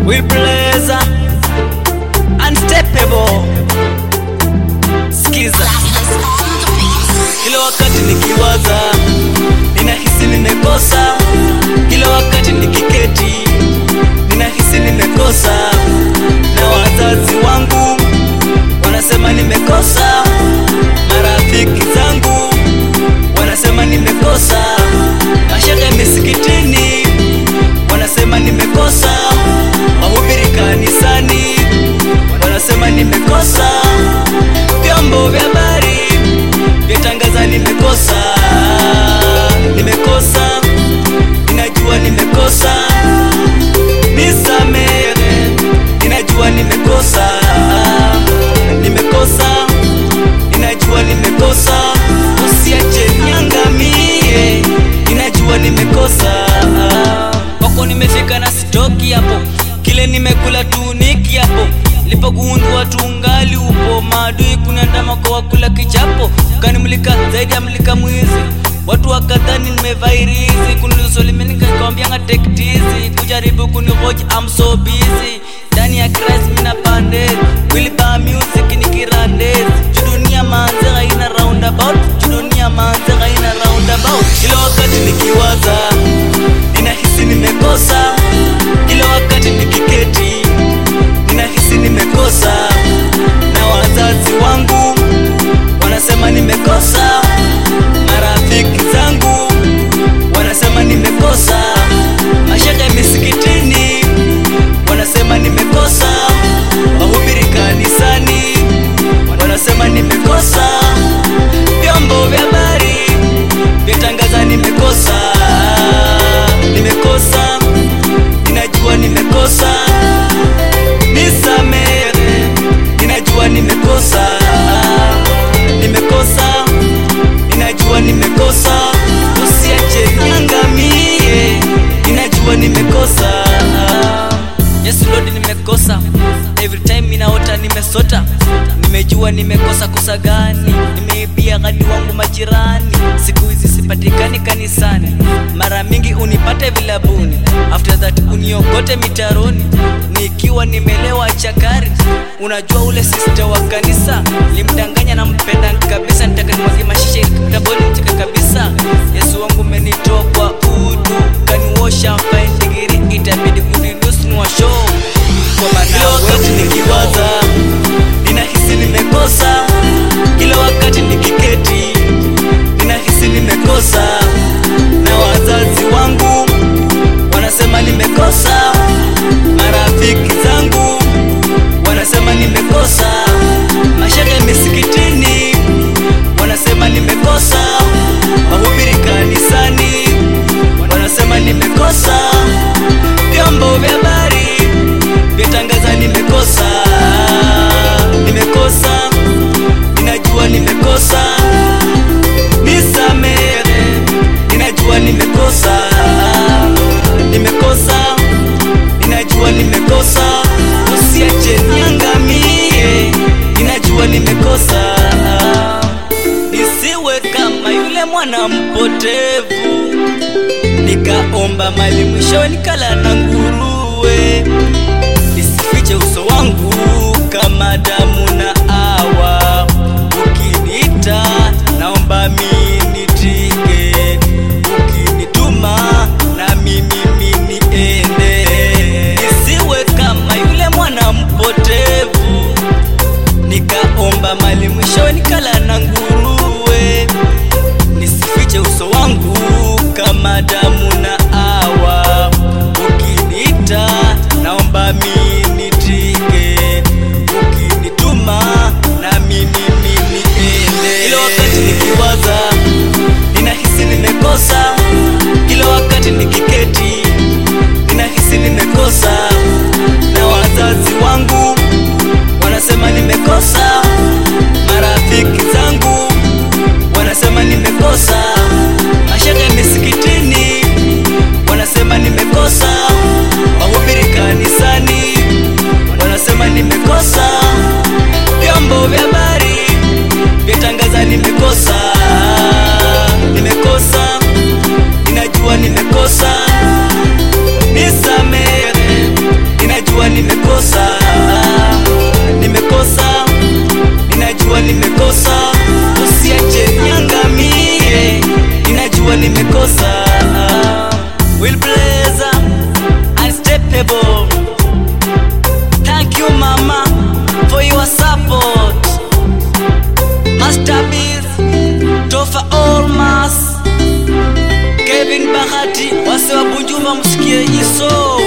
we blazer unsteppable skiza kila wakati nikiwaza ninahisi nimekosa kila wakati nikiketi ninahisi nimekosa na wazazi wangu wanasema nimekosa marafiki zangu wanasema nimekosa mashaka misikitini wanasema nimekosa mahubiri kanisani wanasema nimekosa vyombo vya habari vyatangaza nimekosa nimekosa ninajua nimekosa nisamehe ninajua nimekosa nimekosa ninajua nimekosa usiache niangamie ninajua nimekosa kwako nimefika na sitoki hapo kile nimekula tu niki hapo lipogundua tungali upo maadui kunandama kwa wakula kichapo ukanimulika zaidi ya mlika mwizi watu wakadhani nimevairizi kunilusolimenikanikaambianga tektizi kujaribu kunihoji am so busy ndani ya Christ mina pandezi wiliba music nikirandezi judunia manze haina roundabout judunia manze haina roundabout kila wakati nikiwaza ninahisi nimekosa kila wakati nikiketi ninahisi nimekosa na wazazi wangu wanasema nimekosa marafiki zangu wanasema nimekosa mashaka ya misikitini wanasema nimekosa wahubiri kanisani wanasema nimekosa vyombo vya habari vyatangaza nimekosa nimekosa ninajua nimekosa nisamehe ninajua nimekosa nimekosa ninajua nimekosa usiache niangamie ninajua nimekosa yes lord nimekosa every time minaota nimesota nimejua nimekosa kosa gani nimeibia gani wangu majirani siku hizi sipatikani kanisani mara mingi unipate vilabuni after that uniokote mitaroni nikiwa nimelewa chakari unajua ule sister wa kanisa limdanganya na mpenda kabisa nitakanimwagi mashisha kitaboni mcheka kabisa yesu wangu umenitoa kwa udu kaniwosha fine digiri itabidi kuninusnua show kwa maana wakati nikiwaza ninahisi nimekosa kila wakati nikiketi ninahisi nimekosa na wazazi wangu wanasema nimekosa marafiki zangu wanasema nimekosa mashaka ya misikitini wanasema nimekosa mahubiri kanisani wanasema nimekosa vyombo vya habari vyatangaza nimekosa nimekosa ninajua nimekosa nisamehe ninajua nimekosa nimekosa ninajua nimekosa usiache niangamie ninajua nimekosa nisiwe kama yule mwana mpotevu nikaomba mali mwishowe nikala na nguruwe nisifiche uso wangu kama damu na awa ukiniita naomba minitike ukinituma na mimi miniende nisiwe kama yule mwana mpotevu nikaomba mali mwishowe nikala na nguruwe nisifiche uso wangu kama damu na awa ukini bahati wase wa Bunjuva msikie iso